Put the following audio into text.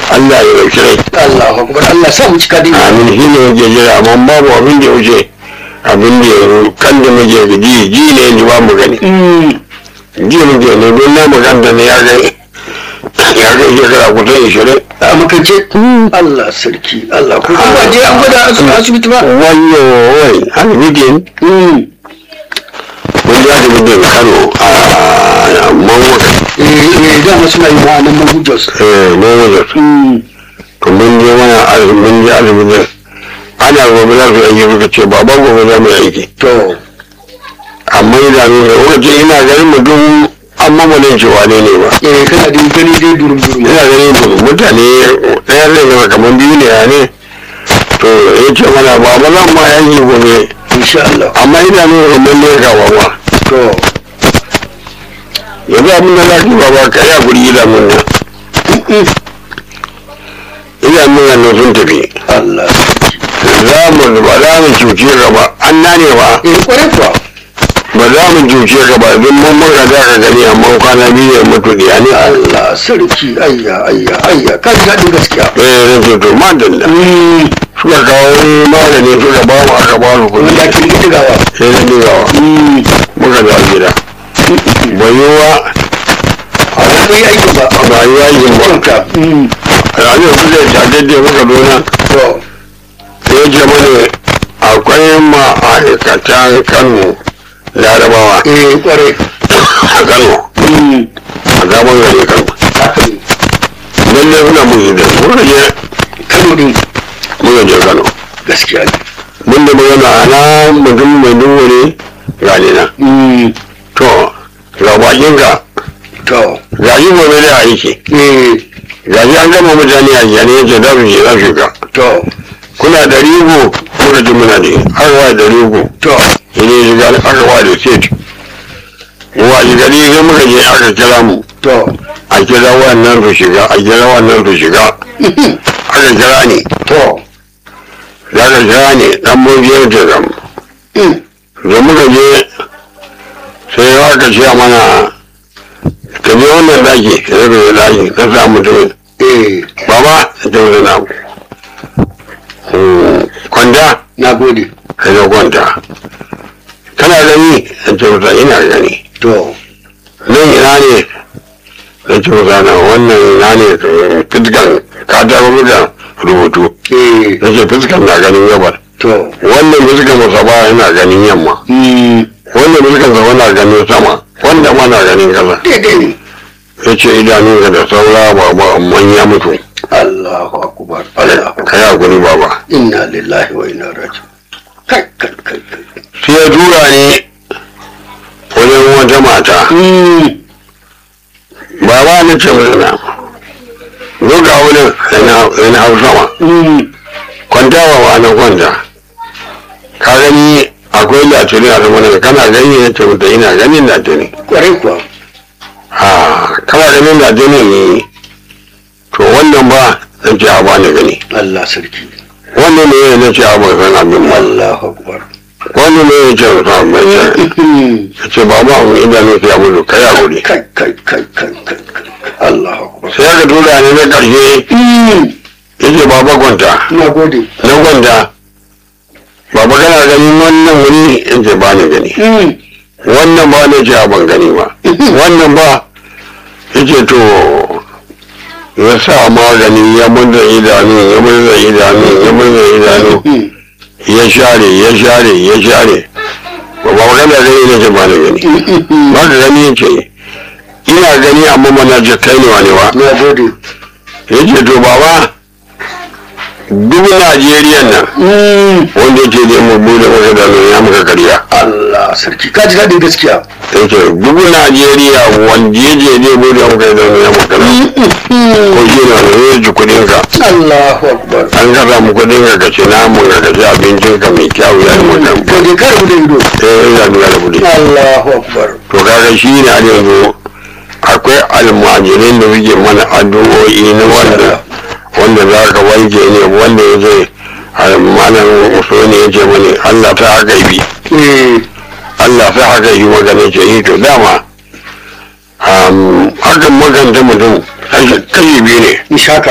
Allah ya dauki rai Allahu akbar Allah sa mu cika da imani amin shi ne yake jira amma babu abin da ya wuce abin da ya kan da muke ji ji ne ni ba mu gani ji muke ne don na maganta ne ya gani ya ga shekara kusan ishirin a makance Allah sarki Allah ko ba je an gwada a asibiti ba wayo wai asibitin mun ji asibitin kano a mawaka eh eh da masu mai ma nan mun Jos eh mawaka to mun je mana asibitin mun je asibitin ana gobe za su aiki suka ce baba gobe za mu yi aiki to amma idanu da lokacin ina ganin mutum an mamalin cewa ne ne ba eh kana da gani dai durum durum ina ganin mutum mutane ɗaya zai zama kamar biyu ne ya ne to ya ce mana ba ba zan ma yanki gobe insha Allah amma idanu da mun ne ga wawa to yanzu abin da za ki ba ba ka yi a guri idanun nan idanun nan sun tafi Allah za mu ba za mu cuce ka ba an nane ba eh kware kuwa ba za mu cuce ka ba don mun maka za ka gani amma kwana biyu ya mutu da ne Allah sarki ayya ayya ayya ka ji daɗin gaskiya eh na ce to madalla suka kawo magani suka ba mu aka ba mu kuɗi wanda ake rike gawa sai na digawa muka da gida bai yi wa a wani bai aikin ba ba yi wa yin ba wanka ranar su zai tare da muka dona to ya ce mana akwai ma'aikatan kano larabawa eh kware a kano a gaban gari kano haka ne lalle suna mun da muka je Kano din muka je kano gaskiya ne mun da magana na mutum mai duhu ne gani na to ga bakin ka to ga yi gobe da aiki eh ga shi an gama mutane a jani ya ce za su je za su ga to kuna da rigo muka ji muna ne aka wa da rigo to ne ya shiga aka wa da set wa shi gari sai muka je aka kira mu to a kira wannan su shiga a kira wannan su shiga aka kira ni to da aka kira ni dan mun je da zam da muka je sai aka ce mana ka je wannan daki sai ka je daki ka sa mutum eh baba ta wuce na kwanta na gode ka zo kwanta kana gani ta ce wuta ina gani to nan ina ne ta ce wuta na wannan ina ne fiskan ka ta rubuta rubutu eh ta ce fiskan na ganin gabar to wannan fiskan musaba yana ganin yamma wannan fiskan sa na ganin sama wanda ma na ganin kasa daidai ne ya ce idanunka da saura baba amma ya mutu Allahu akbar Allahu ka yi hakuri baba inna lillahi wa inna raji'un kai kai kai kai sai ya tura ni wajen wata mata baba na ce mai na zo ga wurin yana hau sama kwanta wa ba na kwanta ka gani akwai latini a zama daga kana gani na ce mutu ina ganin latini kwarai kuwa a kana ganin latini ne to wannan ba na ce a ba ni gani Allah sarki wannan ne na ce a ban san abin ba Allahu akbar wannan ne ya ce mutu mai ce ya ce baba mu idanu sai ya mutu kai a wuri kai kai kai kai kai kai Allahu akbar sai aka tura ni na karshe ya ce baba kwanta na gode na kwanta baba kana ganin wannan wuri in ce ba ni gani wannan ba ne ce a ban gani ba wannan ba ya ce to ya sa magani ya murza idanu ya murza idanu ya murza idanu ya share ya share ya share ba ba magana gani ne ce ba ni gani ba ka gani ya ce ina gani amma mana ce kai ne wani ba na gode ya ce to baba duk najeriya nan wanda ce ne mu bude maka da ya muka karya Allah sarki ka ji daɗin gaskiya ya ce duk najeriya wanda ya je ne bude maka da ya muka karya ko shi na da ya ji kudin ka Allahu akbar an kasa mu kudin ka ka ci namun ka ka ci abincin ka mai kyau ya yi maka gode ka rubuta ido eh ya nuna da kudi Allahu akbar to kaga shi ne har yanzu akwai almajirin da suke mana addu'o'i na wanda wanda za ka wanke ne wanda ya ce malam usoni ya ce mani allah ta haka yi eh allah ta haka yi magana ce yi to dama hakan maganta mutum kashi biyu ne ishaka